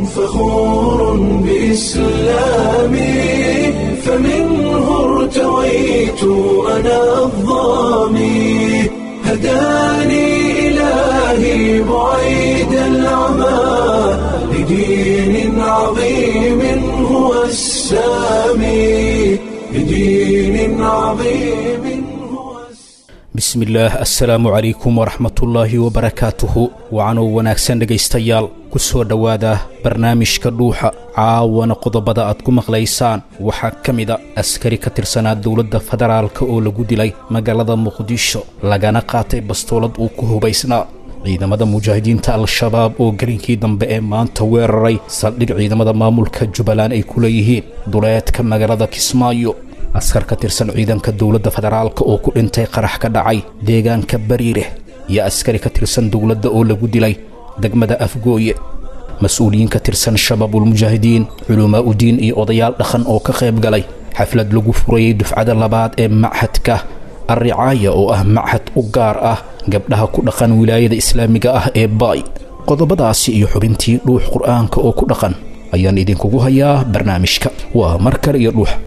فخور بإسلامي فمنه ارتويت أنا الظامي هداني إلهي بعيد العمى لدين عظيم هو السامي لدين عظيم هو السامي bismillaah assalaamu calaykum waraxmatullaahi wabarakaatuhu wacanoo wanaagsan dhegaystayaal ku soo dhowaada barnaamijka dhuuxa caawana qodobada aad ku maqlaysaan waxaa ka mida askari ka tirsanaa dowladda federaalka oo lagu dilay magaalada muqdisho lagana qaatay bastoolad uu ku hubaysnaa ciidamada mujaahidiinta al-shabaab oo gelinkii dambe ee maanta weeraray saldhig ciidamada maamulka jubbaland ay ku leeyihiin duleedka magaalada kismaayo askar ka tirsan ciidanka dowladda federaalka oo ku dhintay qarax ka dhacay deegaanka bariire iyo askari ka tirsan dowladda oo lagu dilay degmada afgooye mas-uuliyiin ka tirsan shabaabulmujaahidiin culumaa udiin iyo odayaal dhaqan oo ka qayb galay xaflad lagu furayey dufcada labaad ee machadka arricaaya oo ah machad u gaar ah gabdhaha ku dhaqan wilaayada islaamiga ah ee baay qodobadaasi iyo xubintii dhuux qur'aanka oo ku dhaqan ayaan idinkugu hayaa barnaamijka waa mar kale iyo dhuux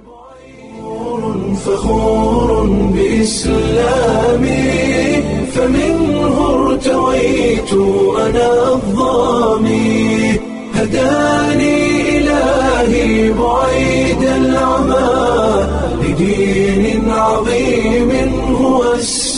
فخور بإسلامي فمنه ارتويت أنا الظامي هداني إلهي بعيد العمى لدين عظيم هو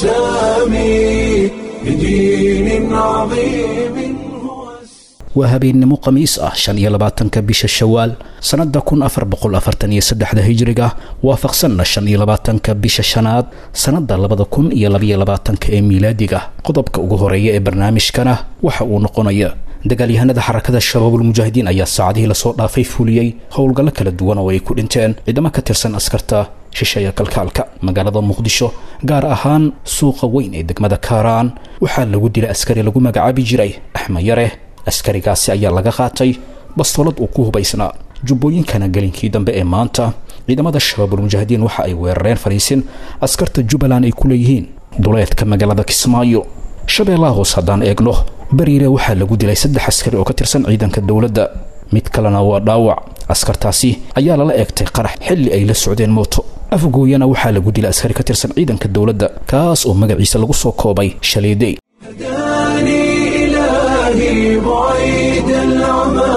السامي لدين عظيم هو السامي waa habeennimo khamiis ah shan iyo labaatanka bisha shawaal sannadda kun afar boqol afartan iyo saddexda hijiriga waafaqsanna shan iyo labaatanka bisha shanaad sannadda labada kun iyo labaiyo labaatanka ee miilaadiga qodobka ugu horeeya ee barnaamijkana waxa uu noqonaya dagaalyahanada xarakada shabaabulmujaahidiin ayaa saacadihii lasoo dhaafay fuliyey howlgallo kala duwan oo ay ku dhinteen ciidamo ka tirsan askarta shisheeya kalkaalka magaalada muqdisho gaar ahaan suuqa weyn ee degmada kaaraan waxaa lagu dilay askari lagu magacaabi jiray axmed yare askarigaasi ayaa laga qaatay bastoolad uu ku hubaysnaa jubbooyinkana gelinkii dambe ee maanta ciidamada shabaabulmujaahidiin waxa ay weerareen fariisin askarta jubbaland ay ku leeyihiin duleedka magaalada kismaayo shabeellaha hoos haddaan eegno bariire waxaa lagu dilay saddex askari oo ka tirsan ciidanka dowladda mid kalena waa dhaawac askartaasi ayaa lala eegtay qarax xilli ay la socdeen mooto afgooyana waxaa lagu dilay askari ka tirsan ciidanka dowladda kaas oo magaciisa lagu soo koobay shaleedey هداني إلهي بعيد العمى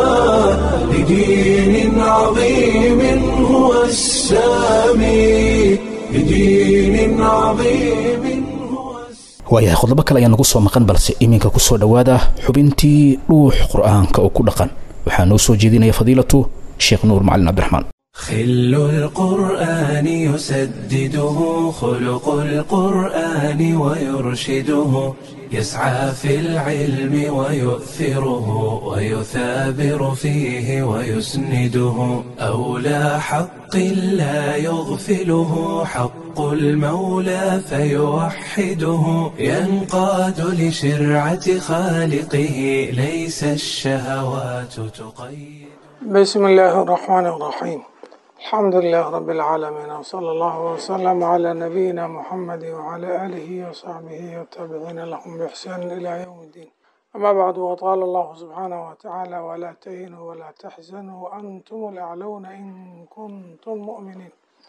لدين عظيم هو السامي لدين عظيم هو السامي waayahay qodobo kale ayaa nagu soo maqan balse iminka ku soo dhowaada xubintii dhuux qur'aanka oo ku dhaqan waxaa noo soo jeedinaya fadiilatu sheekh nuur macalin cabdiraxmaan خل القرآن يسدده خلق القرآن ويرشده يسعى في العلم ويؤثره ويثابر فيه ويسنده أولى حق لا يغفله حق المولى فيوحده ينقاد لشرعة خالقه ليس الشهوات تقيد بسم الله الرحمن الرحيم الحمد لله رب العالمين وصلى الله وسلم على نبينا محمد وعلى آله وصحبه والتابعين لهم بإحسان إلى يوم الدين أما بعد وقال الله سبحانه وتعالى ولا تهنوا ولا تحزنوا وأنتم الأعلون إن كنتم مؤمنين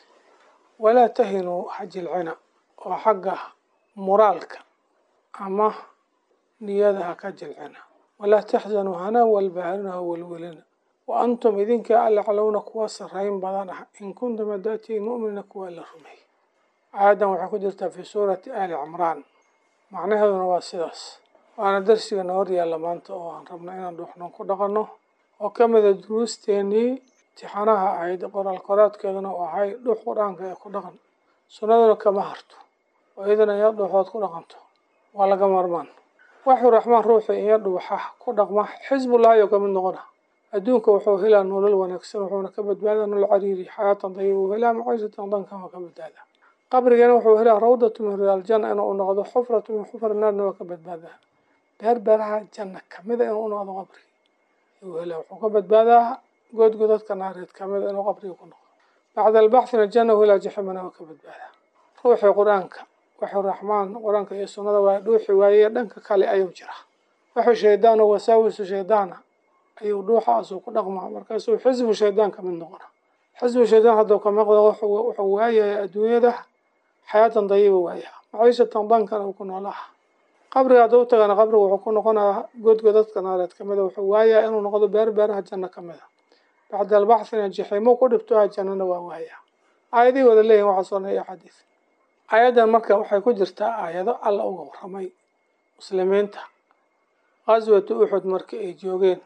ولا تهنوا حج العنى وحقه مرالك أما نيادها كج العنى ولا تحزنوا هنا والبهرنا والولنا وأنتم إذنك ألعلون كوا سرين بدن إن كنتم داتين مؤمنين كوا لرمي عادا وحكو جرتا في سورة آل عمران معناها waa sidaas waana darsiga noor yaalla maanta oo aan rabno inaan dhuuxno ku dhaqanno oo ka mida duruusteenii imtixaanaha ahayd qoraal qoraadkeeduna u ahay dhuux qur-aanka ee ku dhaqan sunnaduna kama harto oo iyadana iyo dhuuxood ku dhaqanto waa laga marmaan waxuu raxmaan ruuxii iyo dhuuxa ku dhaqma xisbullahi oo kamid noqona adduunka wuxuu helaa nolol wanaagsan wuxuuna ka badbaadaa nolol cariiri xayaatan dayiba uu helaa maciishatan dankama ka badbaadaa qabrigana wuxuu helaa rawdatu min riyaal janna inuu noqdo xufratu min xufr naarna waa ka badbaadaa beer beeraha janna kamida inuu u noqdo qabrigi ayuu helaa wuxuu ka badbaadaa goodgodadka naareed kamida inuu qabriga ku noqdo bacda albaxthina janna uu helaa jaximana waa ka badbaadaa ruuxii qur-aanka wuxuu raxmaan qur-aanka iyo sunnada waa dhuuxi waaye dhanka kale ayuu jira wuxuu shaydaan oo wasaawisu shaydaana ayuu dhuuxaasuu ku dhaqmaa markaasuu xisbu shaydaan ka mid noqona xisbu shaydaan hadduu ka maqdo wuxuu waayaya adduunyada xayaatan dayiba waayaa maciishatan dankana uu ku noolaha qabriga hadduu tagana qabriga wuxuu ku noqonaa godgodadka naareed kamida wuxuu waayaa inuu noqdo beer beeraha janno kamid a bacda albaxthina jixiimo ku dhibtoha jannana waa waayaa aayadihii wada leeyihin waxaa soo naya xadiis aayaddan marka waxay ku jirtaa aayado alla uga warramay muslimiinta qaswatu uxud markii ay joogeen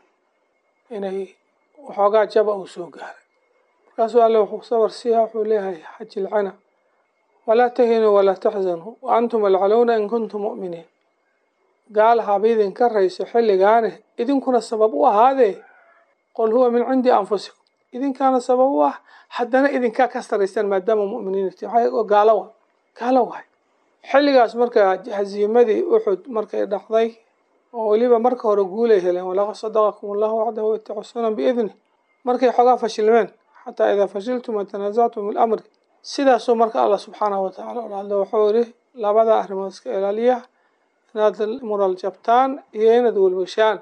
inay waxoogaa jaba uu soo gaaray markaasuu alle wuxuu sawar siiya wuxuu leeyahay xajilcana walaa tahinuu walaa taxzanuu wa antum alcalowna in kuntum mu'miniin gaal haba idinka rayso xilligaane idinkuna sabab u ahaadee qul huwa min cindi anfusikum idinkaana sabab u ah haddana idinkaa ka saraysaan maadaama mu'miniinti gaalo wa gaalo waay xilligaas marka hasiimadii uxud markay dhacday oo weliba marka hore guulay heleen walaqad sadaqakum allahu wacdahu wataxusuuna biidni markay xoogaa fashilmeen xataa idaa fashiltum watanaasactum fi lamri sidaasuu marka allah subxaanahu watacaala olahadla wuxuu yihi labada arrimood iska ilaaliya inaad mural jabtaan iyo inaad welwashaan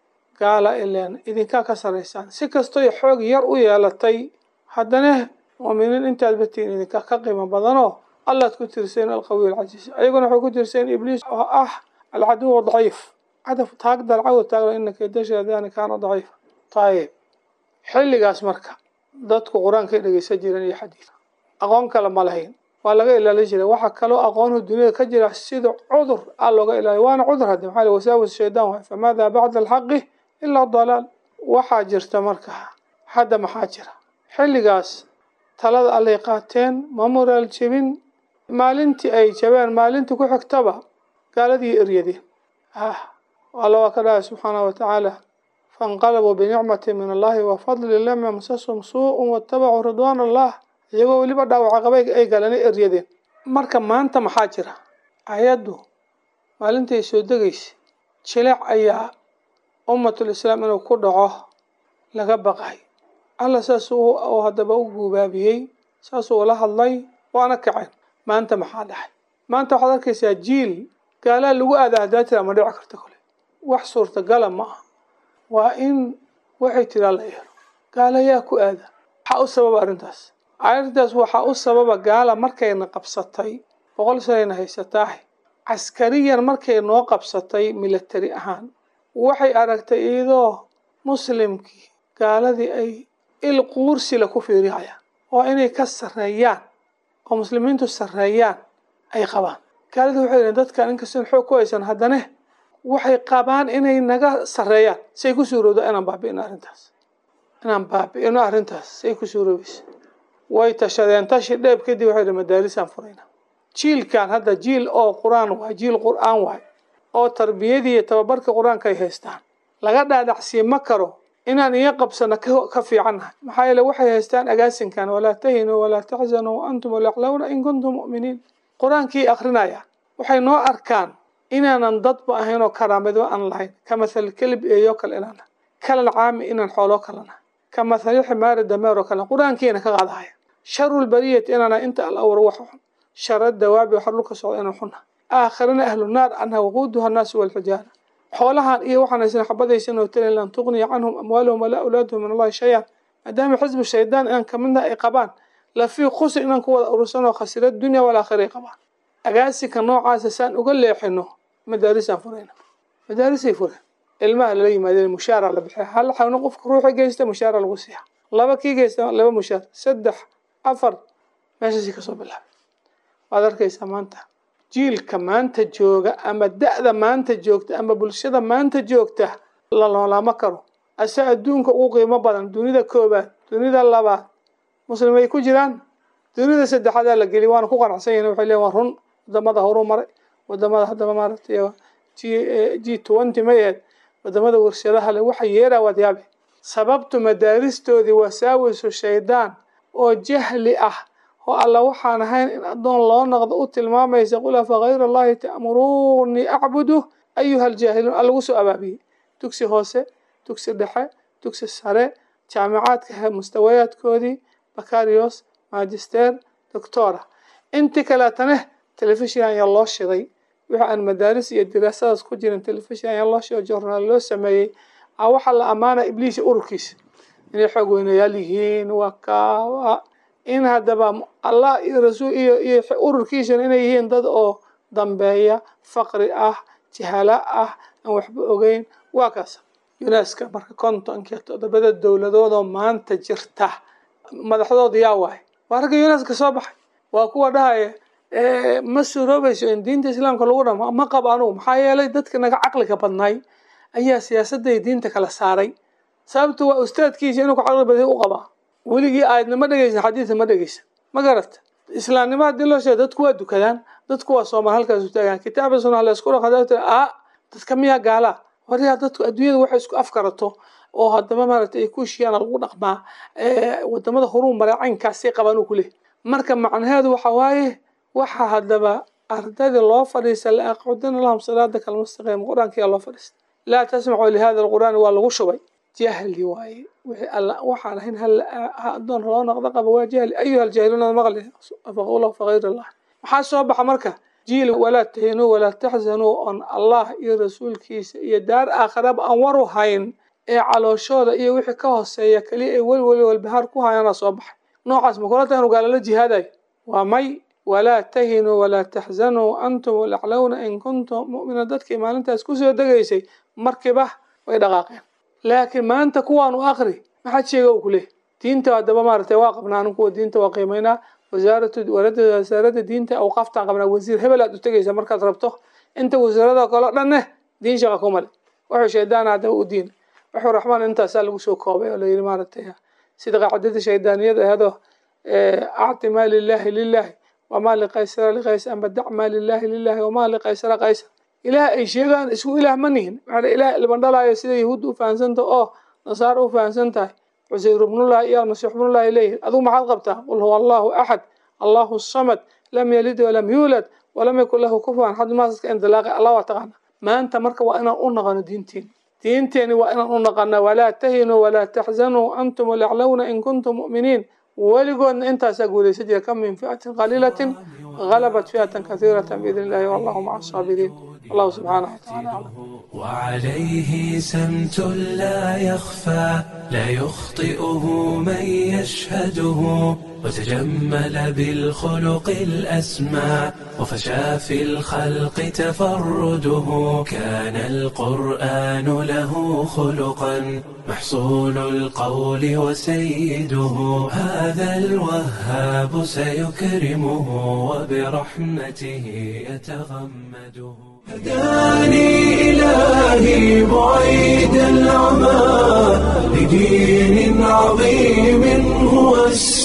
gaala ileen idinkaa ka saraysaan si kastoy xoog yar u yeelatay haddana muuminiin intaad batiin idinka ka qiimo badanoo allaad ku tirseen alqawiy alcasiis ayaguna waxay ku tirseen ibliis oo ah alcaduw daciif cadaf taag dalcaw taagla ina kaydashaadani kaana daciifa ayib xilligaas marka dadku qur-aankay dhegeysan jireen iyo xadiid aqoon kale ma lahayn waa laga ilaalin jiray waxaa kaloo aqoonhu duniyada ka jira sida cudur a looga ilaaliy waana cudur haddi maxaa wasaawis shaydaan waay famaada bacda alxaqi ilaa dalaal waxaa jirta marka hadda maxaa jira xilligaas talada allay qaateen ma muraal jebin maalintii ay jabeen maalintii ku xigtaba gaaladii eryadeen ah alla waa ka dhahay subxaanahu watacaala fainqalabuu binicmati min allahi wa fadli lam yamsasum suu-un watabacuu ridwaan allah iyagoo weliba dhaawaca qabay ay galeen eryadeen marka maanta maxaa jira ayaddu maalintii ay soo degaysa jileec ayaa ummatul islaam inuu ku dhaco laga baqay alla saasuu haddaba u guubaabiyey saasuu ula hadlay waana kaceen maanta maxaa dhaxay maanta waxaad arkaysaa jiil gaalaa lagu aada haddaa tira ma dhici karta kole wax suurtagala ma ah waa in waxay tiraa la yeelo gaala yaa ku aada waxaa u sababa arrintaas arrintaas waxaa u sababa gaala markayna qabsatay boqol sanayna haysataahe caskariyan markay noo qabsatay milatari ahaan waxay aragtay iyadoo muslimkii gaaladii ay il quursila ku fiirihayaan oo inay ka sarreeyaan oo muslimiintu sarreeyaan ay qabaan gaaladii waxay yihiin dadkan inkastoon xoog ku haysan haddana waxay qabaan inay naga sarreeyaan say ku suurowda inaan baabi'ino arrintaas inaan baabi'ino arrintaas say ku suuroobaysa way tashadeen tashi dheeb kadib waxay yihi madaarisaan furayna jiilkan hadda jiil oo qur-aan waay jiil qur-aan waay oo tarbiyadii iyo tababarka qur-aanka ay haystaan laga dhaadhacsii ma karo inaan iyo qabsano ka fiicannahay maxaa yeele waxay haystaan agaasinkan walaa tahinuu walaa taxzanuu wa antum alaclawna in kuntum mu'miniin qur-aankii akrinayaan waxay noo arkaan inaanan dadba ahayn oo karaamado aan lahayn ka mathal kelib eeyo kale inaan kalan caami inaan xooloo kalena ka mathali ximaari dameer oo kale qur-aankiina ka qaadahaya sharul bariyati inaana inta al awr wax xun shara dawaabi waxa dhulka socda inaan xunna aakhirana ahlu naar anha waquuduha annaasu walxijaara xoolahan iyo waxaan haysan xabadaysan oo talen lan tuqniya canhum amwaaluhum walaa awlaaduhum min allahi shay-an maadaama xisbu shaydaan inaan kamidna ay qabaan lafii khusr inaan ku wada urursan oo khasira dunya walaakhira ay qabaan agaasika noocaasa saan uga leexino madaarisaan furayna madaarisay fureen ilmaha lala yimaadeen mushaara la bixiya hal xawna qofka ruuxi geysta mushaara lagu siiya laba kii geysta laba mushaar saddex afar meeshaasi kasoo bilaabay waad arkaysaa maanta jiilka maanta jooga ama da-da maanta joogta ama bulshada maanta joogta la noolaama karo ase adduunka ugu qiimo badan dunida koobaad dunida labaad muslimay ku jiraan dunida saddexaadaa la geliy waana ku qanacsan yahin waxay leeyin waa run wadamada horu maray wadamada haddaba maaragtay g g twenty mayeed wadamada warshadaha le waxa yeeraa waad yaabe sababtu madaaristoodii wasaawisu shaydaan oo jahli ah oo alla waxaan ahayn in addoon loo noqdo u tilmaamaysa qul afa hayra allahi ta'muruunii acbudu ayuha aljaahiluun allagu soo abaabiyey dugsi hoose dugsi dhexe dugsi sare jaamicaadka mustawayaadkoodii bakarios magister doctora intii kaleetane telefishin ayaa loo shiday wixii aan madaaris iyo diraasadaas ku jirin telefishin ayaa loo shiday journaal loo sameeyey a waxaa la ammaanaya ibliis iyo ururkiisa inay xoog weynayaal yihiin waa kaa in haddaba allah iyo rasuul iyo iyo ururkiisana inay yihiin dad oo dambeeya faqri ah jahala ah aan waxba ogeyn waa kaas uneska marka kontonka todobada dowladoodoo maanta jirta madaxdooda yaa waay waa ragga uneska soo baxay waa kuwa dhahaya ma suroobayso in diinta islaamka lagu dhamo ma qabo anugu maxaa yeelay dadka naga caqliga badnaay ayaa siyaasadday diinta kala saaray sababtu waa ustaadkiisa inuu ka caqli baday u qabaa weligii aayadna ma dhegeysan xadiidna ma dhegeysan ma garata islaamnimo haddii loo sheego dadku waa dukadaan dadku waa soomaal halkaas u taagaan kitaaba sunna la isku dhaqo a dadka miyaa gaalaa waryaa dadku adduunyada waxay isku afkarato oo haddaba maaragtay ay ku heshiiyaan lagu dhaqmaa wadamada horuu maray caynkaasay qabaan uu kuleh marka macnaheedu waxa waaye waxa haddaba ardadii loo fadhiista la aqcudina lahum salaada kalmustaqiim qur-aankiyaa loo fadhiista laa tasmacu lihada alqur'aani waa lagu shubay jahli waaye wixii alla waxaan ahayn hal adoon loo noqdo qaba waa jahli ayuha aljahiluuna maqli faqula faqayr allah maxaa soo baxa marka jiil walaa tahinuu walaa taxzanuu oon allah iyo rasuulkiisa iyo daar aakhiraba aan waru hayn ee calooshooda iyo wixii ka hooseeya keliya ay weli weli walbahaar ku hayaana soo baxay noocaas ma kula tahan gaalala jihaadayo waa may walaa tahinuu walaa taxzanuu antum laclowna in kuntum mu'miniin dadkii maalintaas kusoo degaysay markiiba way dhaqaaqeen laakiin maanta kuwaan u akri maxaad sheega u kuleh diinta haddaba maaragtay waa qabnaa anu kuwa diinta waa qiimaynaa wasaaratu wasaaradda diinta awqaaftaan qabnaa wasiir hebel aad u tegaysa markaad rabto inta wasiirada kale o dhanne diin shaqa kumale wuxuu shaydaan haddaba u diina wuxuu raxmaan intaasaa lagu soo koobay oo layidhi maaragtay sida qaacidada shaydaaniyada ahadoo acti maa lilahi lilahi wamaa liqaysara liqaysar amba dac maa lilahi lilahi wamaa liqaysara qaysar ilaah ay sheegaan isku ilaah ma nihin maxaa ilaah ilbandhalaayo sida yahuudda u fahansanta oo nasaara u fahansan tahay cusayr ibnullahi iyo almasiix ibnullahi leeyihin adigu maxaad qabtaa qul huwa allahu axad allahu samad lam yalid walam yuulad walam yakun lahu kufuwan axad maasaska indilaaqi allah waa taqaana maanta marka waa inaan u naqano diinteeni diinteeni waa inaan u naqana walaa tahinuu walaa taxzanuu antum laclowna in kuntum mu'miniin weligoodna intaasaa guulaysa jira kam min fi'atin qaliilatin غلبت فئة كثيرة بإذن الله والله مع الصابرين الله سبحانه وتعالى أعلم وعليه سمت لا يخفى لا يخطئه من يشهده وتجمل بالخلق الأسمى وفشى في الخلق تفرده كان القرآن له خلقا محصول القول وسيده هذا الوهاب سيكرمه وبرحمته يتغمده هداني إلهي بعيد العمى لدين عظيم هو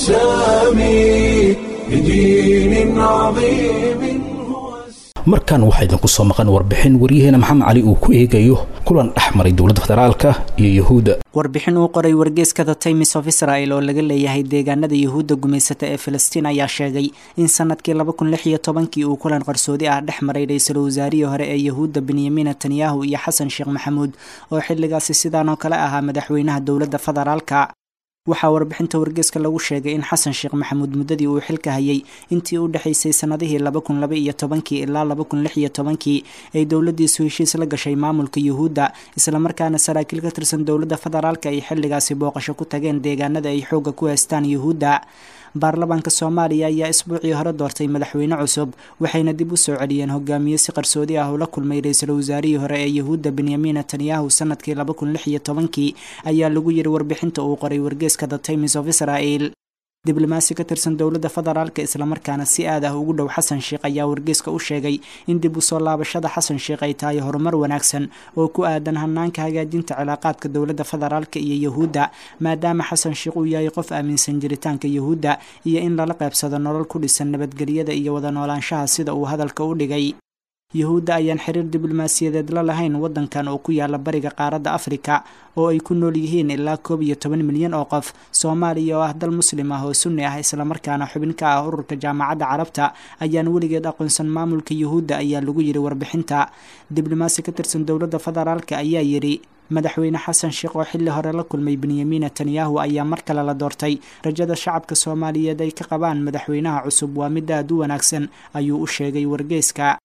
السامي لدين عظيم هو markan waxaa idinku soo maqan warbixin waryaheena maxamed cali uu ku eegayo kulan dhex maray dowladda federaalka iyo yuhuudda warbixin uu qoray wargeyska the times of israel oo laga leeyahay deegaanada yuhuudda gumaysata ee filistiin ayaa sheegay in sanadkii laba kun lix iyo tobankii uu kulan qarsoodi ah dhex maray ra-iisul wasaarihii hore ee yuhuudda benyamin netanyahu iyo xasan sheekh maxamuud oo xilligaasi sidaan oo kale ahaa madaxweynaha dowladda federaalka waxaa warbixinta wargeyska lagu sheegay in xasan sheekh maxamuud muddadii uu xilka hayay intii u dhexaysay sanadihii laba kun laba iyo tobankii ilaa laba kun lix iyo tobankii ay dowladdiisu heshiis la gashay maamulka yuhuudda islamarkaana saraakiil ka tirsan dowladda federaalka ay xilligaasi booqasho ku tageen deegaanada ay xoogga ku haystaan yuhuudda baarlamaanka soomaaliya ayaa isbuucii hore doortay madaxweyne cusub waxayna dib u soo celiyeen hogaamiye si qarsoodi ah ula kulmay ra-iisul wasaarihii hore ee yuhuudda benyamin netanyahu sanadkii laba kun lix iyo tobankii ayaa lagu yiri warbixinta uu qoray wargeeska the times of israel diblomaasi ka tirsan dowladda federaalka islamarkaana si aad ah ugu dhow xasan sheekh ayaa wargeyska u sheegay in dib u soo laabashada xasan sheekh ay tahay horumar wanaagsan oo ku aadan hanaanka hagaajinta cilaaqaadka dowladda federaalka iyo yuhuudda maadaama xasan sheekh uu yahay qof aaminsan jiritaanka yuhuudda iyo in lala qaybsado nolol ku dhisan nabadgelyada iyo wada noolaanshaha sida uu hadalka u dhigay yuhuudda ayaan xiriir diblomaasiyadeed la lahayn waddankan oo ku yaala bariga qaaradda afrika oo ay ku nool yihiin ilaa koob iyo toban milyan oo qof soomaaliya oo ah dal muslim ah oo sunni ah islamarkaana xubin ka ah ururka jaamacadda carabta ayaan weligeed aqoonsan maamulka yuhuudda ayaa lagu yidhi warbixinta diblomaasi ka tirsan dowladda federaalka ayaa yidhi madaxweyne xasan sheekh oo xilli hore la kulmay benyamin netanyahu ayaa mar kale la doortay rajada shacabka soomaaliyeed ay ka qabaan madaxweynaha cusub waa mid aad u wanaagsan ayuu u sheegay wargeyska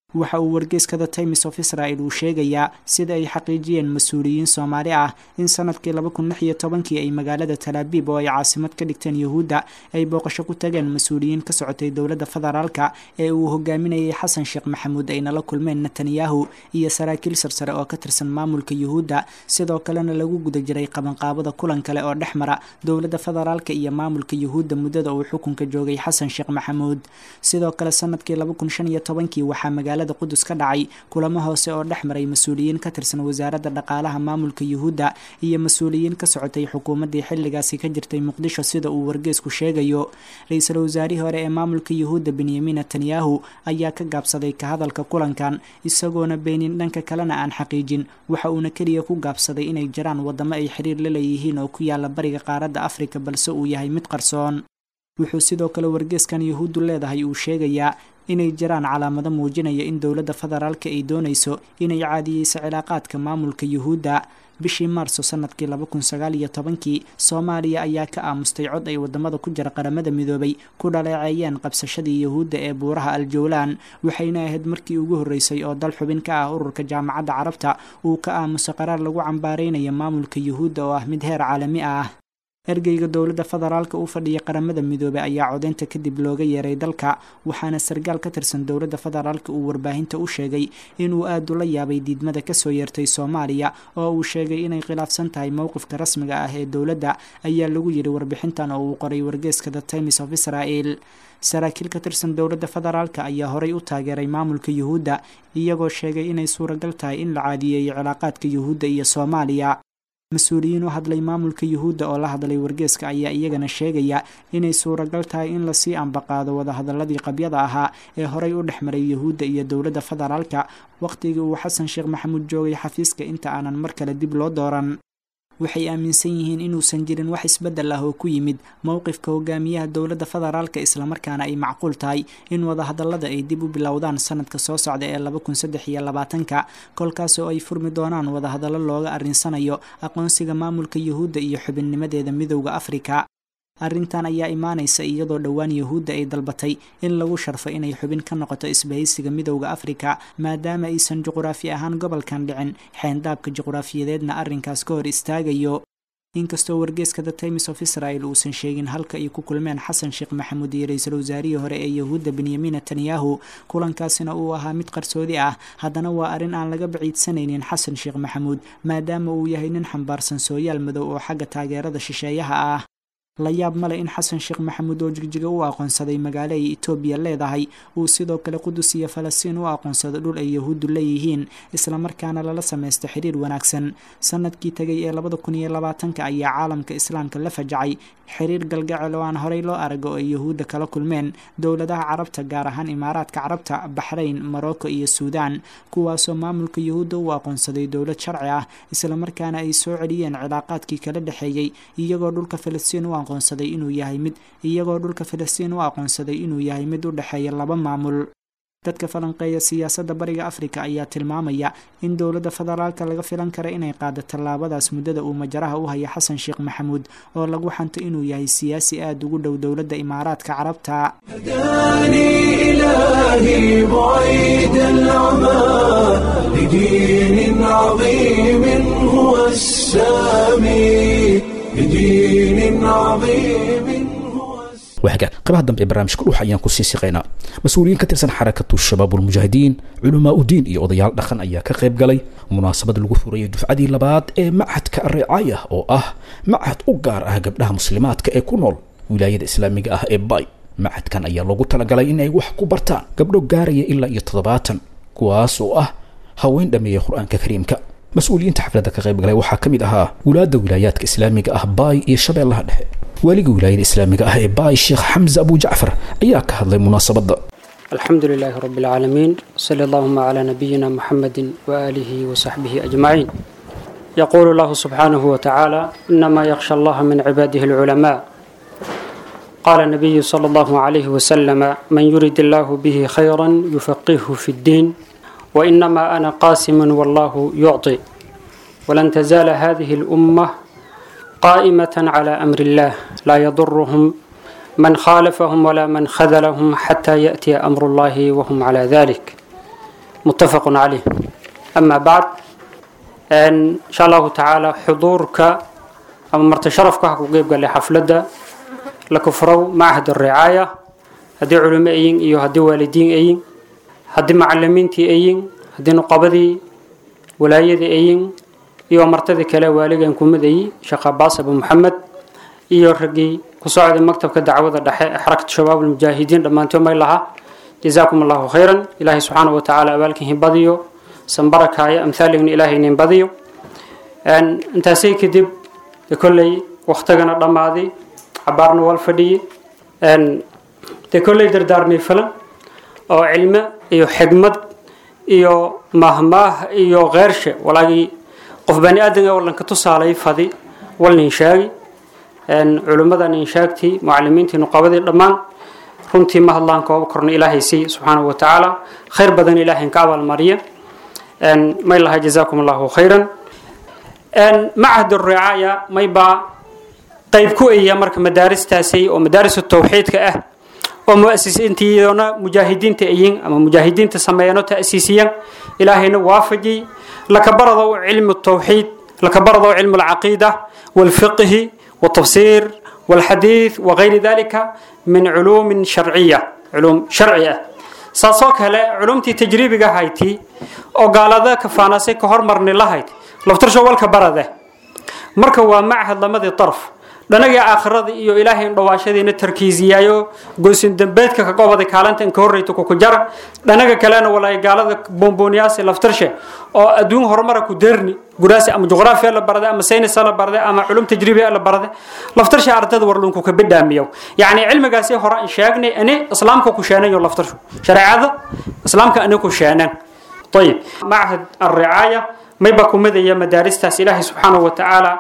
waxa uu wargeyska the times of israel uu sheegayaa sida ay xaqiijiyeen mas-uuliyiin soomaali ah in sanadkii laba kun lix iyo tobankii ay magaalada talaabiib oo ay caasimad ka dhigteen yuhuudda ay booqasho ku tageen mas-uuliyiin ka socotay dowladda federaalka ee uu hogaaminayay xasan sheekh maxamuud ayna la kulmeen netanyahu iyo saraakiil sarsare oo ka tirsan maamulka yuhuudda sidoo kalena lagu guda jiray qabanqaabada kulan kale oo dhex mara dowladda federaalka iyo maamulka yuhuudda muddada uu xukunka joogay xasan sheekh maxamuud sidoo kale sanadkii laba kun shan iyo tobankii waxaa magaalada qudus ka dhacay kulamo hoose oo dhex maray mas-uuliyiin ka tirsan wasaaradda dhaqaalaha maamulka yuhuudda iyo mas-uuliyiin ka socotay xukuumaddii xilligaasi ka jirtay muqdisho sida uu wargeysku sheegayo ra-iisul wasaarihii hore ee maamulka yuhuudda benyamin netanyahu ayaa ka gaabsaday ka hadalka kulankan isagoona beenin dhanka kalena aan xaqiijin waxa uuna keliya ku gaabsaday inay jiraan waddamo ay xiriir la leeyihiin oo ku yaala bariga qaaradda afrika balse uu yahay mid qarsoon wuxuu sidoo kale wargeyskan yuhuuddu leedahay uu sheegayaa inay jiraan calaamado muujinaya in dowladda federaalka ay doonayso inay caadiyeyso cilaaqaadka maamulka yuhuudda bishii maarso sanadkii laba kun sagaal iyo tobankii soomaaliya ayaa ka aamustay cod ay wadamada ku jira qaramada midoobay ku dhaleeceeyeen qabsashadii yuhuudda ee buuraha aljowlaan waxayna ahayd markii ugu horreysay oo dal xubin ka ah ururka jaamacadda carabta uu ka aamuso qaraar lagu cambaareynayo maamulka yuhuudda oo ah mid heer caalami ah ergeyga dowladda federaalka u fadhiya qaramada midoobey ayaa codeynta kadib looga yeeray dalka waxaana sargaal ka tirsan dowladda federaalka uu warbaahinta u sheegay inuu aad ula yaabay diidmada kasoo yeertay soomaaliya oo uu sheegay inay khilaafsan tahay mowqifka rasmiga ah ee dowladda ayaa lagu yidhi warbixintan oo uu qoray wargeeska the times of israel saraakiil ka tirsan dowladda federaalka ayaa horay u taageeray maamulka yuhuudda iyagoo sheegay inay suuragal tahay in la caadiyeeyo cilaaqaadka yuhuudda iyo soomaaliya mas-uuliyiin u hadlay maamulka yuhuudda oo la hadlay wargeeska ayaa iyagana sheegaya inay suuragal tahay in lasii ambaqaado wadahadaladii qabyada ahaa ee horey u dhex maray yuhuudda iyo dowladda federaalka wakhtigii uu xasan sheekh maxamuud joogay xafiiska inta aanan mar kale dib loo dooran waxay aaminsan yihiin inuusan jirin wax isbeddel ah oo ku yimid mowqifka hogaamiyaha dowladda federaalka islamarkaana ay macquul tahay in wadahadallada ay dib u bilowdaan sanadka soo socda ee laba kun saddex iyo labaatanka kolkaasoo ay furmi doonaan wadahadallo looga arrinsanayo aqoonsiga maamulka yuhuudda iyo xubinnimadeeda midowda afrika arrintan ayaa imaanaysa iyadoo dhowaan yuhuudda ay dalbatay in lagu sharfo inay xubin ka noqoto isbahaysiga midowda afrika maadaama aysan juquraafi ahaan gobolkan dhicin xeendaabka juquraafiyadeedna arrinkaas ka hor istaagayo inkastoo wargeeska the times of israel uusan sheegin halka ay ku kulmeen xasan sheekh maxamuud iyo ra-iisul wasaarihii hore ee yuhuudda benyamin netanyahu kulankaasina uu ahaa mid qarsoodi ah haddana waa arrin aan laga baciidsanaynin xasan sheekh maxamuud maadaama uu yahay nin xambaarsan sooyaal madow oo xagga taageerada shisheeyaha ah la yaab male in xasan sheekh maxamuud oo jigjiga u aqoonsaday magaalo ay etoobiya leedahay uu sidoo kale qudus iyo falastiin u aqoonsado dhul ay yahuuddu leeyihiin islamarkaana lala samaysta xiriir wanaagsan sanadkii tegay ee labada kun iyo labaatanka ayaa caalamka islaamka la fajacay xiriir galgacel oo aan horey loo arago ay yahuudda kala kulmeen dowladaha carabta gaar ahaan imaaraadka carabta baxrayn morocco iyo suudaan kuwaasoo maamulka yahuudda u aqoonsaday dowlad sharci ah islamarkaana ay soo celiyeen cilaaqaadkii kala dhexeeyey iyagoo dhulka falastiin u aqoonsaday inuu yahay mid iyagoo dhulka falastiin u aqoonsaday inuu yahay mid u dhexeeya laba maamul dadka falanqeeya siyaasadda bariga afrika ayaa tilmaamaya in dowladda federaalka laga filan kara inay qaado tallaabadaas muddada uu majaraha u haya xasan sheekh maxamuud oo lagu xanto inuu yahay siyaasi aada ugu dhow dowladda imaaraadka carabta هداني إلهي بعيد العمى لدين عظيم هو السامي لدين عظيم هو السامي waaga qaybaha dambe ee barnaamijka dhuuxa ayaan ku sii siqaynaa mas-uuliyiin ka tirsan xarakatu shabaabulmujaahidiin culamaa udiin iyo odayaal dhaqan ayaa ka qayb galay munaasabad lagu furayay dufcadii labaad ee machadka ricaaya oo ah machad u gaar ah gabdhaha muslimaadka ee ku nool wilaayada islaamiga ah ee bay machadkan ayaa loogu talagalay in ay wax ku bartaan gabdho gaaraya ilaa iyo toddobaatan kuwaas oo ah haween dhameeya qur-aanka kariimka mas-uuliyiinta xafladda ka qayb galay waxaa ka mid ahaa wulaadda wilaayaadka islaamiga ah baay iyo shabeellaha dhexe waaliga wilaayada islaamiga ah ee baay sheekh xamse abu jacfar ayaa ka hadlay munaasabadda الحمد لله رب العالمين صلى اللهم على نبينا محمد وآله وصحبه أجمعين يقول الله سبحانه وتعالى إنما يخشى الله من عباده العلماء قال النبي صلى الله عليه وسلم من يرد الله به خيرا يفقهه في الدين وإنما أنا قاسم والله يعطي ولن تزال هذه الأمة قائمة على أمر الله لا يضرهم من خالفهم ولا من خذلهم حتى يأتي أمر الله وهم على ذلك muttafaqun caleyh amaa bacd insha allahu tacaala xuduurka ama marti sharafka ha ku qeyb galay xafladda la kufrow machad aricaaya haddii culimo ayin iyo haddii waalidiin ayin haddii macalimiintii ayin haddii nuqabadii walaayadii ayin iyo martadii kale waaligan kumadayi sheekh abaas abu maxamed iyo raggii ku socday maktabka dacwada dhexe ee xarakatu shabaab almujaahidiin dhammaantood may laha jazaakum allahu khayran ilaahay subxaanahu wa tacaala abaalkiin badiyo sanbarakaayo amthaaligna ilaahay inin badiyo intaasay kadib de kolley waktigana dhammaaday cabaarna wal fadhiye dee kolley dardaarmay falan oo cilmo iyo xigmad iyo mahmaah iyo kheershe walaagii qof bani aadan ee wallanka tusaalay fadi walnin shaagi culimmadan inshaagtii mucalimiintii nuqabadii dhammaan runtii ma hadlaan kooba korna ilaahay sii subxaanahu wa tacaala khayr badan ilaahay ka abaalmariya may laha jazaakum allahu khayran machad ricaaya may baa qayb ku eya marka madaaristaasi oo madaaris tawxiidka ah oo muasisiintiidona mujaahidiinta ayin ama mujaahidiinta sameeyano ta'siisiyan ilaahayna waafajiyey lakabarado cilmu tawxiid lakabarado cilmu alcaqiida walfiqhi والتفسير والحديث وغير ذلك من علوم شرعية علوم شرعية ساسوك هلا علومتي تجريبي هايتي او قال ذا كفاناسي كهر مرني لهايت لفترشو والك برده marka waa macahad lamadii darf dhanaga aakhirada iyo ilaahay in dhawaashadiina tarkiisiyaayo goysin dambeedka ka goobada kaalanta in ka horreyta ku jara dhanaga kalena walaay gaalada bomboniyaasi laftarshe oo adduun horumara ku deerni guraasi ama juqraafiya la barade ama saynis la barade ama culum tajribiya la barade laftarshe ardada warlunku ka bidhaamiyo yacni cilmigaasi hore aan sheegnay ani islaamka ku sheenayo laftarshu shareecada islaamka ani ku sheenan طيب معهد الرعاية ما يبقى مدى مدارس تاس إلهي سبحانه وتعالى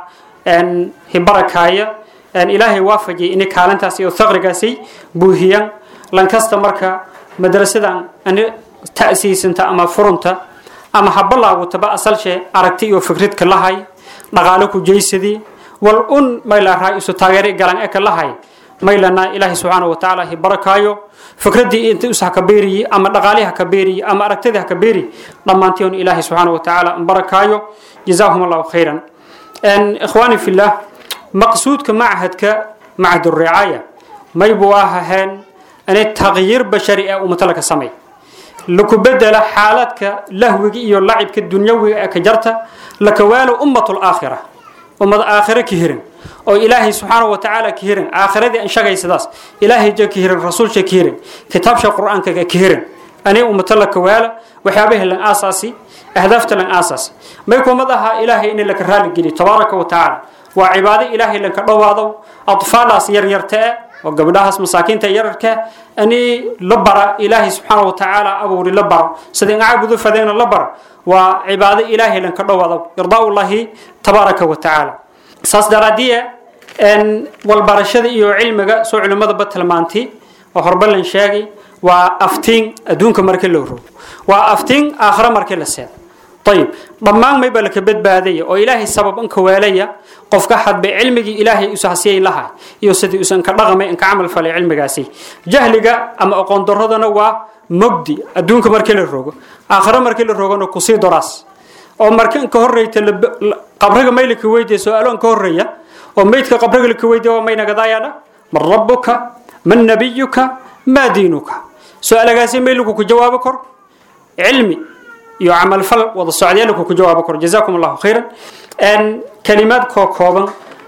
أن هبركاية أن إلهي وافجي إن كالن تاس يثغر قاسي بوهيا لان كاست مركا مدرسة أن تأسيس انت أما فرنتا أما حب الله وتبا أصل شيء أركتي وفكرت كلهاي نغالك جيسدي والأن ما إلا رئيس تاغيري قلن إك لهاي ما إلا إلهي سبحانه وتعالى هبركايو fikradii inta us haka beeriyi ama dhaqaalihii haka beeriyi ama aragtidii haka beeri dhammaantiin ilaahay subxaana wa tacaala barakaayo jazaahum allahu khayran ikhwaani fillah maqsuudka machadka machad ricaaya may buu ahaheen inay taqyiir bashari ee ummatala ka samay laku bedela xaaladka lahwiga iyo lacibka dunyawiga ee ka jarta lakawaalo ummat laakhira ummad aakhira ka hirin oo ilaahay subxaanahu watacaala ka hirin aakhiradii an shagaysadaas ilaahay ja ka hirin rasuulsha ka hirin kitaabsha qur-aanka ka hirin ani ummato la kawaala waxyaabaha lan aasaasi ahdaafta lan aasaasi may kumad ahaa ilaahay in laka raali geliyo tabaaraka wa tacaala waa cibaado ilaahay lanka dhowaado atfaalaas yaryarta e oo gabdhahaas masaakiinta yararka ani la bara ilaahay subxaana wa tacaala abuuri la baro sida in caabudu fadeena la bara waa cibaado ilaahay lanka dhowaado irdaaulahi tabaaraka wa tacaala saas daraadiya walbarashada iyo cilmiga soo culimmadaba tilmaantay oo horba lan sheegay waa aftiin adduunka markii loo rogo waa aftiin aakhira markii la seedo ayib dhammaan mayba laka badbaadaya oo ilaahay sabab inka weelaya qofka hadba cilmigii ilaahay usahasiyay lahay iyo sidii usan ka dhaqamay inka camal falay cilmigaasi jahliga ama aqoon daradana waa mogdi adduunka markii la rogo aakhira markii la rogona kusii doraas oo marka inka horreyta qabriga may laka weydiya su-aalo inka horreeya oo meydka qabriga laka weydiya waa maynagadaayana man rabbuka man nabiyuka maa diinuka su-aalagaasi may lagu ku jawaabo kor cilmi iyo camalfal wada socdee lagu ku jawaabo kor jazaakum allahu khayran kalimaad koo kooban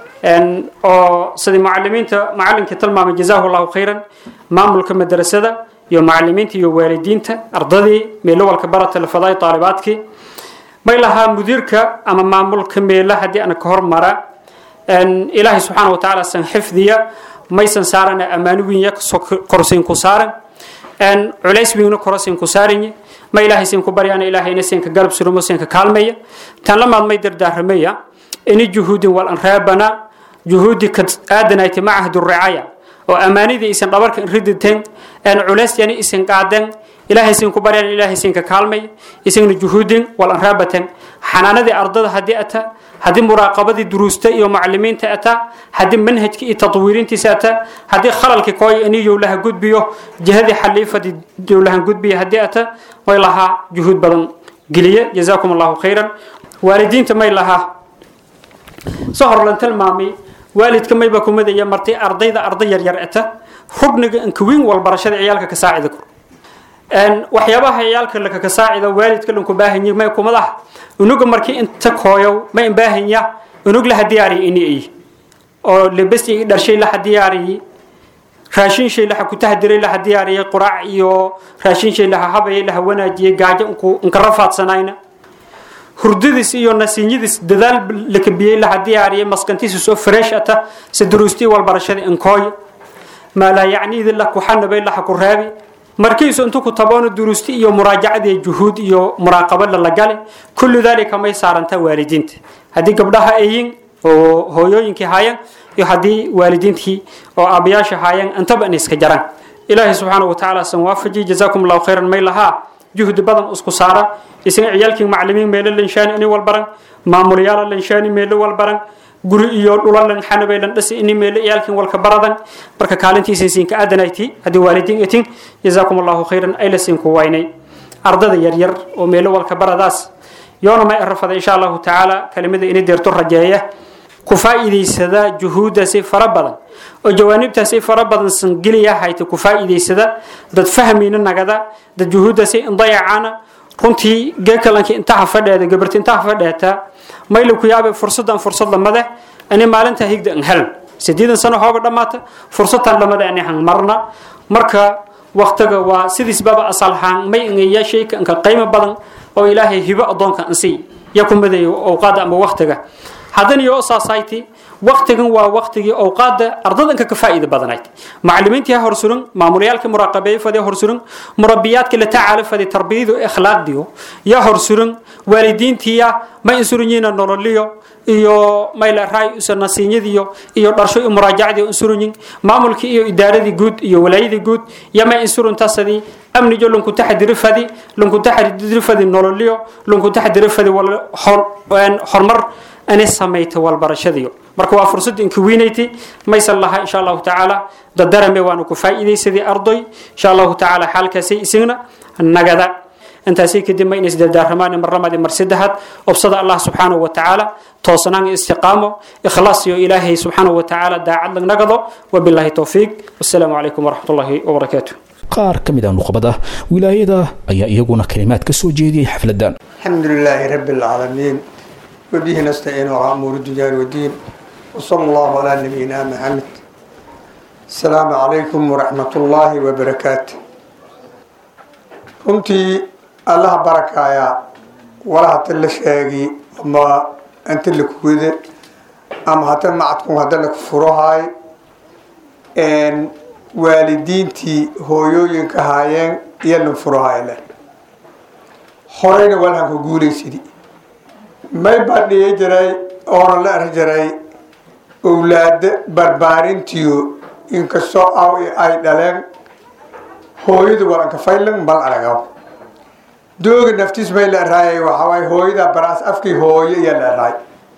oo sidii mucalimiinta macalinkii tilmaamay jazaahu allahu khayran maamulka madrasada iyo macalimiinta iyo waalidiinta ardadii meelowalka barata lafadaay taalibaadkii may lahaa mudiirka ama maamulka meela haddii ana ka hormara ilaahay subxaana wa tacaala san xifdiya maysan saarana ammaano wiinya korsiin ku saaran culays wiigna korosiin ku saaranye ma ilaahay siin ku baryana ilaahayna siinka galab surumo siinka kaalmaya tan lamaad may dardaaramaya ini juhuudin wal an reebana juhuudi ka aadanayti macahad ricaaya oo ammaanidii isan dhabarka riditeen culays yani isan qaadeen ilaahay siin ku baryana ilaahay siinka kaalmaya isagna juhuudin wal an reebateen xanaanadii ardada haddii ata haddii muraaqabadii duruusta iyo macalimiinta ata haddii manhajka iyo tatwiirintiisa ata haddii khalalki kooy ini yowlaha gudbiyo jihadii xaliifadii yowlaha gudbiya haddii ata way lahaa juhuud badan geliye jazaakum allahu khayran waalidiinta may lahaa soo hor lan tilmaamay waalidka mayba kumadaya martay ardayda arday yaryar ata rugniga inkawiin walbarashada ciyaalka ka saacida kor waxyaabaha ciyaalka laka saacida waalidka lanku baahanya may kumadaha unuga markii inta kooyow ma imbaahanya unug laha diyaariya ini ay oo lebesti dharshay laha diyaariyay raashin shay laha kutahdiray laha diyaariyay quraac iyo raashin shay laha habayay laha wanaajiyay gaajo inka rafaadsanayna hurdadiis iyo nasiinyadiis dadaal lakabiyey laha diyaariyay maskantiisa soo fresh ata si duruustii walbarashada inkooy maa laa yacniidi la kuxanabay laha ku raabi markiisu intu ku taboono duruusti iyo muraajacadii juhuud iyo muraaqabo lalagale kullu dalika may saarantaa waalidiinta haddii gabdhaha ayin oo hooyooyinkii haayeen iyo haddii waalidiintii oo aabayaasha haayeen intaba in iska jaraan ilaahay subxaana wa tacaala san waafaji jazaakum allahu khayran may lahaa juhdi badan isku saara isaga ciyaalkii macalimiin meelo lanshaani ini walbaran maamulayaala lanshaani meelo walbaran guri iyo dhulalan xanabaylan dhasi ini meelo ciyaalkin walka baradan marka kaalintiisa siinka aadanayti haddii waalidiin itin jazaakum allahu khayran ay la siinku waynay ardada yaryar oo meelo walka baradaas yoona may arafada insha allahu tacaala kelimada ini deerto rajeeya ku faa'iidaysada juhuuddaasi fara badan oo jawaanibtaasi fara badan sangeliya hayta ku faa'iidaysada dad fahmayna nagada dad juhuuddaasi indayacana runtii geekalankii intaha fadheeda gabarti intaha fadheeta mayla ku yaabay fursadan fursad lamade ani maalinta higda an hel sideedan sano hooga dhammaata fursadtan lamade ani han marna marka waqtiga waa sidiisbaba asalhaan may ingaya shayka inka qiimo badan oo ilaahay hibo adoonka ansii ya ku madayo awqaada ama waqtiga haddana iyo society waqtigan waa waqtigii awqaada ardadanka ka faa'iida badanayd macallimiintii hor suran maamulayaalka muraaqabeey fadhi hor suran murabbiyaadka la tacaala fadhi tarbiyadu ikhlaaqdiyo ya hor suran waalidiintiya ma insurunyiina nololiyo iyo mayla raay usa nasiinyadiyo iyo dharsho iyo muraajacdii insurunyin maamulkii iyo idaaradii guud iyo walaayadii guud yama insuruntasadii amnijo lunku taxadiri fadi lunku taxadiri fadi nololiyo lunku taxadiri fadi hormar ani samayta walbarashadiyo marka waa fursadda inka weynayti maysan laha insha allahu tacaala dadarame waanu ku faa'iidaysadii ardoy insha allahu tacaala xaalkaasay isagna nagada intaasay kadib ma inays dardaarramaan mar labaad mar saddexaad obsada allah subxaanahu wa tacaala toosnaan istiqaamo ikhlaas iyo ilaahay subxaanahu wa tacaala daacad lagnagado wabilaahi towfiiq wassalaamu calaykum waraxmat ullahi wabarakaatu qaar ka mid ah nuqbada wilaayada ayaa iyaguna kalimaad ka soo jeediyey xafladan الحمد لله رب العالمين وبه نستعين على أمور الدنيا والدين وصلى الله على نبينا محمد السلام عليكم ورحمة الله وبركاته runtii allaha barakaaya wala hata la sheegi ama inta la kuwada ama hata macadkun hadda la furohay waalidiintii hooyooyinka haayeen iyo lan furohayle horeyna walhanka guulaysidi may badhiya jiray oona la arki jiray owlaada barbaarintiyo inkastoo aw ay dhaleen hooyada walanka faylan bal aragaw dooga naftiis may la araayay waxawaay hooyada baraas afkii hooyo iyo la araay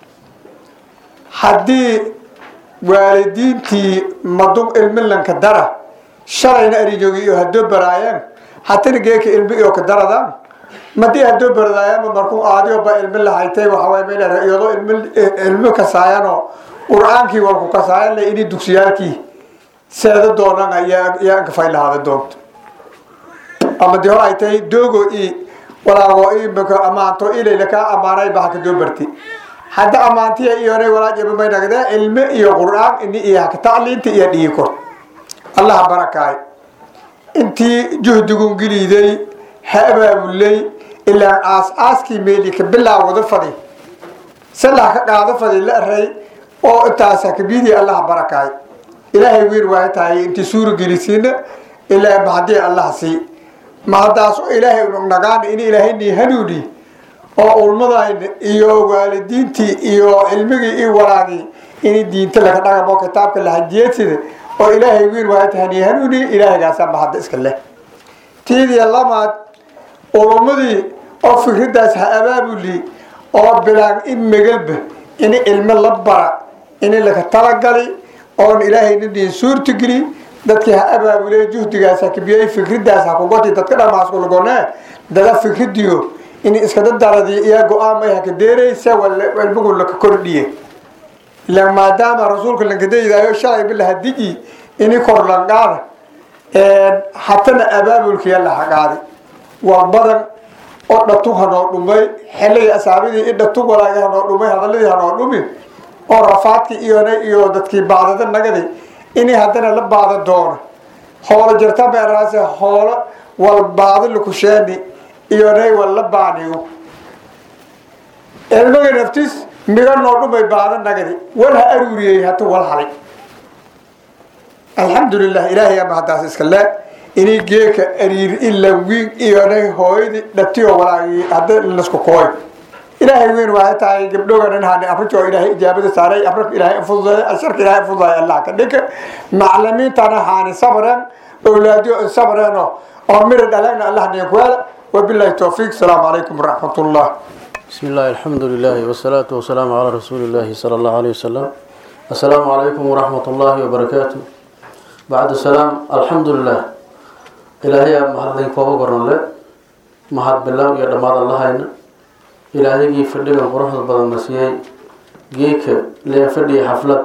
haddii waalidiintii madug ilmilanka dara shalayna arijoogi iyo haddoo baraayeen hatana geeka ilmi iyo ka daradaan madii haddoo baradaayama markuu aadioba ilmi lahaytay waxawaay may la iyadoo ilmi ilmi kasaayanoo qur-aankii walku kasaayan la ini dugsiyaalkii seeda doonan yaa anka fay lahaada doonto ama dii hor ay tahay doogo i walaago imika amaanto ilayla kaa amaanay ba haka doo barti hadda amaantiya iyonay walaajaba may nagdee ilmi iyo qur-aan ini iyo haka tacliinta iyo dhigi kor allaha barakaay intii juhdigun geliiday ha abaabulay ilaa aas aaskii meeli ka bilaawada fadi salah ka qaado fadi la aray oo intaas hakabidii allaha barakaay ilaahay wiir waay tahay intii suura gelisiina ilaa mahadii allah sii mahadaas oo ilaahay nagaana in ilaahay nii hanuuni oo ulmadayna iyo waalidiintii iyo cilmigii iyo walaagii in diinta laga dhagamo kitaabka lahajiyeedsida oo ilaahay wiir waay tahay nii hanuuni ilaahaygaasa mahadda iska leh tiidiya lamaad ulumadii oo fikridaas ha abaabuli oo bilaan in megalba in ilmo la bara in laka talagali oon ilaahayna dhiin suurtageli dadkii ha abaabule juhdigaas ha kabiyey fikridaas ha kugoti dadka dhamaaskulgone dada fikridiyo in iskada daradi iyo go-aamay haka deeraysa ilmigu laka kordhiye ila maadaama rasuulka lankadaydayo shalay bila hadiji ini kor lanqaada hatana abaabulkiya lahaqaadi waa badan oo dhatug hanoo dhumay xilligii asaabidii i dhatug walaagi hanoo dhumay hadaladii hanoo dhumi oo rafaadkii iyona iyo dadkii baadada nagadi inay haddana la baada doono hoolo jirta meeraase hoolo wal baado lakusheeni iyonay wal la baaniyo ilmaga naftis miga noo dhumay baado nagadi wal ha aruuriyey hata wal halay alxamdulilah ilaahay ama haddaas iska le inay geeka ariir ila wiin iyonay hooyadii dhatiyo walaagii hadda lasku kooy ilaahay weyn waxay tahay gabdhogan in hani afrika oo ilaahay ijaabada saaray afrika ilaahay fududeey asharka ilaahay fududeey allah ka dhika maclimiintana hani sabreen awlaadiyo sabreen oo mira dhalagna allah niin kuwaala wabillahi tawfiiq asalaamu calaykum waraxmat ullah بسم الله الحمد لله والصلاة والسلام على رسول الله صلى الله عليه وسلم السلام عليكم ورحمة الله وبركاته بعد السلام الحمد لله إلهي مهدين كوبا قرن له مهد بالله يا دمار الله هنا إلهي جي فردي من قرح بدن مسيحي جيك لين فردي حفلة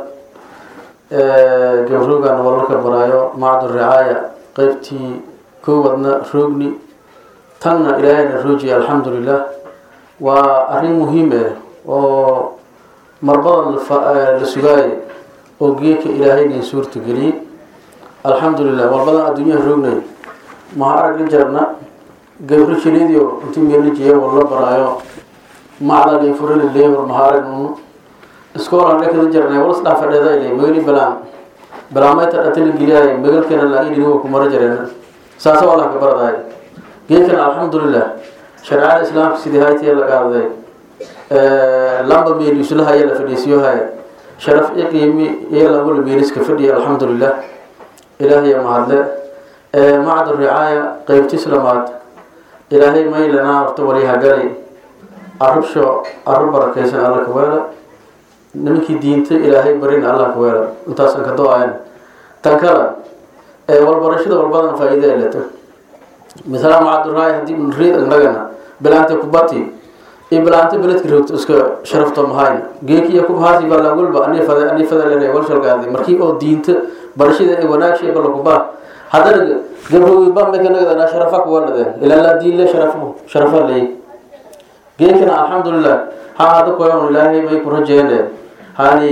جبروغا نولك برايو معد الرعاية قيبتي كوبنا روغني تنا إلهي نروجي الحمد لله waa arrin muhiim ah oo marbadan la sugaayay oo geeka ilaahaynin suurta geliyey alxamdulilah marbadan adduunyaha roognay maha aragga jarna gabri jilidio intii meelijiya war la baraayo macdalin furili leewar maha aragnunu iskoolan dhekada jarnay walas dhaa fadheedayle magali balaan balaamayta dhatala geliyaay magalkana laa-idiniwa kumara jareen saasa waa lahka baradaay geekana alxamdulilah shareecada islaamka sidii haytiya la qaaday lamba meel isulaha ayaa la fadhiisiyo haya sharaf iqiimi iyo lagula meeliska fadhiya alxamdulilah ilaahay mahadle macad ricaaya qeybtis lamaad ilaahay maylana horta waliha gali arubsho arub barakaysan alla ka weela nimankii diinta ilaahay barin allah ka weela intaasan ka do-ayn tan kale walbarashada walbadan faa-iida eleta misala macaduraay haddii unriid annagana bilaanta kubati iyo bilaanta beledka roogto iska sharafto mahayn geeki iyo kubhaasi baa langulba ani fada ani fada lene walshalgaadi markii oo diinta barashada ee wanaagshay bala kubaa haddana gabrowi bambekanagada sharafa kuwaladeen ilaa laa diin le sharafu sharafa ley geekana alxamdulilah ha hada koyon ilaahay may ku rajeene hani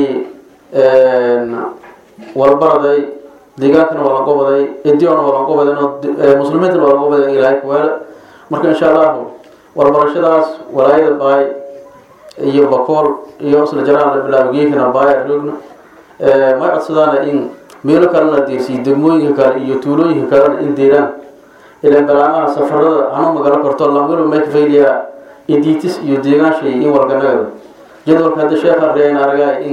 walbaraday deegaankana waa laga waday ediona waa laga waday muslimiintana waa laga waday ilaahay kuweele marka insha allahu warbarashadaas walaayada baay iyo bakool iyo isla jaraan la bilaabo geekana baaya roogna may codsadaana in meelo kalena deersiyo degmooyinka kale iyo tuulooyinka kalena in deeraan ilaa balaamaha safarada hanu magalo korto lamilo may kafayliyaa idiitis iyo deegaanshay in walganagada jadwalka hadda sheekh arreyn aragaay in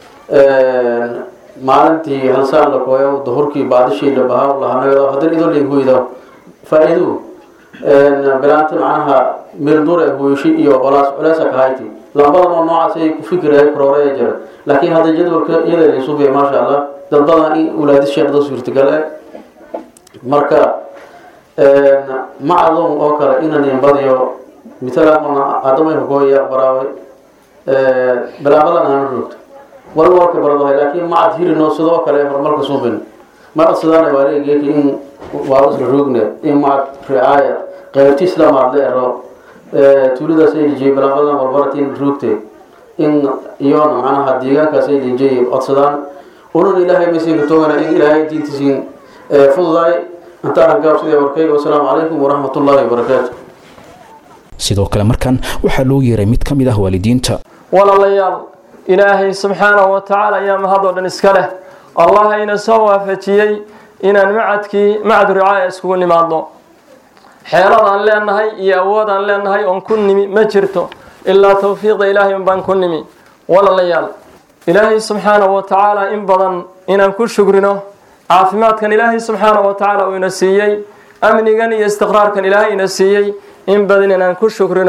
maalintii halsaan la kooyo duhurkii baadishii la bahaa lahanagado haddana idoo leen hoyda faa-iidu bilaanta macnaha meelduur ee hooyashi iyo colaas culeesa kahayti lambadan oo noocaas ay ku fikiraya korooreya jira laakiin hadda jadwalka iyada laysuubaya maasha allah dad badan in ulaadis sheekda suurtagal eh marka macadon oo kale inanin badiyo mitala adamay hogooya baraaway bilaabadan aana roogto wal warka baradahay laakiin macad hirino sidoo kale horumarka suubin ma codsadaan waaligeeki in waa isla roogna in macad ricaaya qaybti islaamaad la ero tuuladaas ay lijiyay bilaabadan walbaratin roogte in iyona macnaha deegaankaas ay lijiyay codsadaan unan ilaahay masiinka toogana in ilaahay diintiisiin fududaay intaa gaabsidee warkay wasalaamu calaykum waraxmat ullaahi wabarakaatu sidoo kale markan waxaa loo yeeray mid ka mid ah waalidiinta walaalayaal ilaahay subxaanahu wa tacaala ayaa mahadoo dhan iska leh allah ina soo waafajiyey inaan macadkii macad ricaaya iskugu nimaadno xeeladaan leenahay iyo awoodaan leenahay oon ku nimi ma jirto ilaa towfiiqda ilaahay unbaan ku nimi walaalayaal ilaahay subxaanahu wa tacaala in badan inaan ku shugrino caafimaadkan ilaahay subxaanahu wa tacaala uu ina siiyey amnigan iyo istiqraarkan ilaahay ina siiyey in badan inaan ku shukrino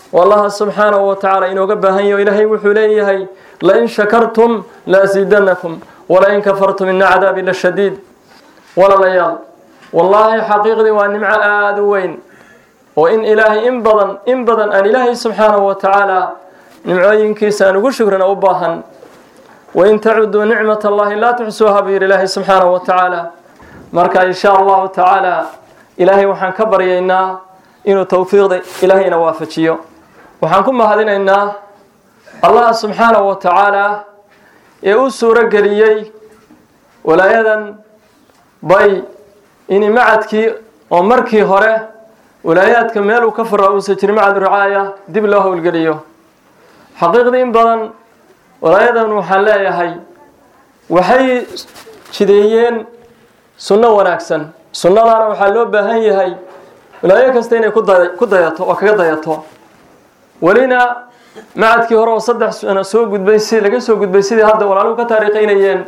wallaha subxaanahu wa tacaala inooga baahan yaho ilaahay wuxuu leeyahay lain shakartum la asiidanakum walain kafartum ina cadaabi la shadiid walaalayaal wallaahi xaqiiqdii waa nimco aada u weyn oo in ilaahay in badan in badan aan ilaahay subxaanahu wa tacaala nimcooyinkiisa aan ugu shukrina u baahan wain tacuduu nicmat allahi laa tuxsuuha buu yidhi ilaahay subxaanahu wa tacaala marka insha allahu tacaala ilaahay waxaan ka baryaynaa inuu towfiiqda ilaahayna waafajiyo waxaan ku mahadinaynaa allah subxaanahu wa tacaala ee u suuro geliyey walaayadan bay ini macadkii oo markii hore walaayaadka meel uu ka fura uusa jirin macad ricaaya dib loo howlgeliyo xaqiiqdii in badan walaayadan waxaan leeyahay waxay jideeyeen sunno wanaagsan sunnadaana waxaa loo baahan yahay walaayo kasta inay ku dayato oo kaga dayato welina macadkii hore oo saddex sano soo gudbay si laga soo gudbay sidii hadda walaaluhu ka taariikhaynayeen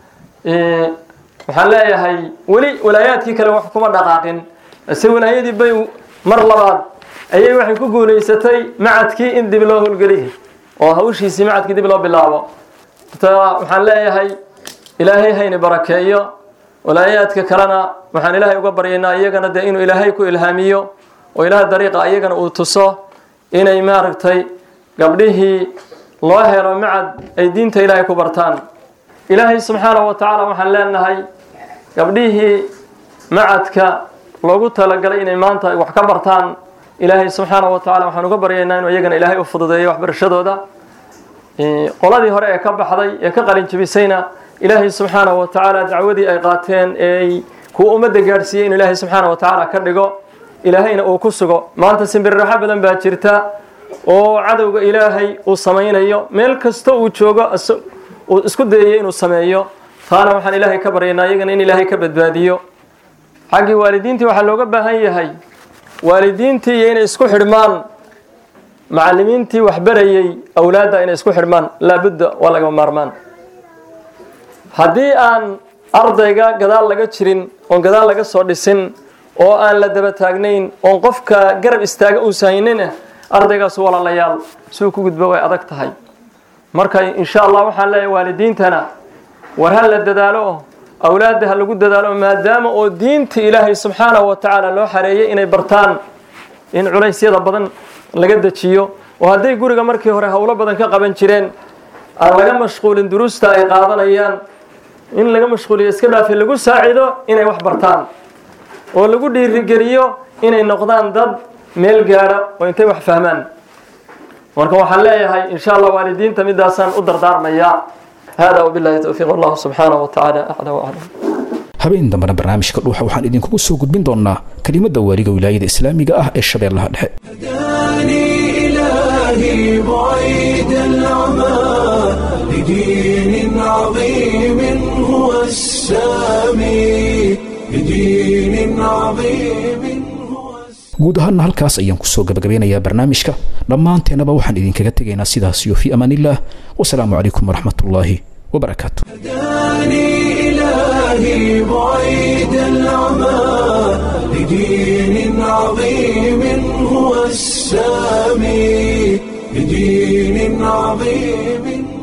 waxaan leeyahay weli walaayaadkii kale wax kuma dhaqaaqin ase walaayadii bay mar labaad ayay waxay ku guulaysatay macadkii in dib loo howlgeliy oo hawshiisii macadkii dib loo bilaabo waxaan leeyahay ilaahay hayni barakeeyo walaayaadka kalena waxaan ilaahay uga baryaynaa iyagana dee inuu ilaahay ku ilhaamiyo oo ilaah dariiqa iyagana uu tuso inay maaragtay gabdhihii loo helo macad ay diinta ilaahay ku bartaan ilaahay subxaanahu wa tacaala waxaan leenahay gabdhihii macadka loogu talagalay inay maanta wax ka bartaan ilaahay subxaanahu wa tacala waxaan uga baryaynaa inuu iyagana ilaahay u fududeeyo waxbarashadooda qoladii hore ee ka baxday ee ka qalin jabisayna ilaahay subxaanahu wa tacaala dacwadii ay qaateen eeay kuwa ummadda gaadhsiiyey inuu ilaahay subxaanahu wa tacaala ka dhigo ilaahayna uu ku sugo maanta simbirraxo badan baa jirta oo cadowga ilaahay uu samaynayo meel kasta uu joogo uu isku dayayo inuu sameeyo taana waxaan ilaahay ka baryaynaa iyagana in ilaahay ka badbaadiyo xaggii waalidiintii waxaa looga baahan yahay waalidiintii iyo inay isku xidhmaan macallimiintii waxbarayey awlaadda inay isku xidhmaan laabudda waa lagama maarmaan haddii aan ardayga gadaal laga jirin oon gadaal laga soo dhisin oo aan la daba taagnayn oon qofka garab istaaga uusa haynina ardaygaasu walaalayaal suu ku gudbo way adag tahay marka insha allah waxaan leeyahay waalidiintana war ha la dadaalo awlaadda ha lagu dadaalo maadaama oo diinta ilaahay subxaanahu wa tacaala loo xareeyay inay bartaan in culaysyada badan laga dejiyo oo hadday guriga markii hore howlo badan ka qaban jireen aan laga mashquulin duruusta ay qaadanayaan in laga mashquuliyo iska dhaafi lagu saacido inay wax bartaan oo lagu dhiirigeliyo inay noqdaan dad meel gaadha oo intay wax fahmaan marka waxaan leeyahay insha allah waalidiinta midaasaan u dardaarmayaa hada wabillahi towfiiq wallahu subxaanahu wa tacaala acla waclam habeen dambena barnaamijka dhuuxa waxaan idinkugu soo gudbin doonaa kelimadda waaliga wilaayada islaamiga ah ee shabeellaha dhexe هداني إلهي بعيد العمى لدين عظيم هو السامي لدين عظيم هو guud ahaanna halkaas ayaan kusoo gabagabeynayaa barnaamijka dhammaanteennaba waxaan idinkaga tegaynaa sidaas iyo fii amaanillaah wasalaamu calaykum waraxmatullaahi wabarakaatu هداني إلهي بعيد العمى لدين عظيم هو السامي لدين عظيم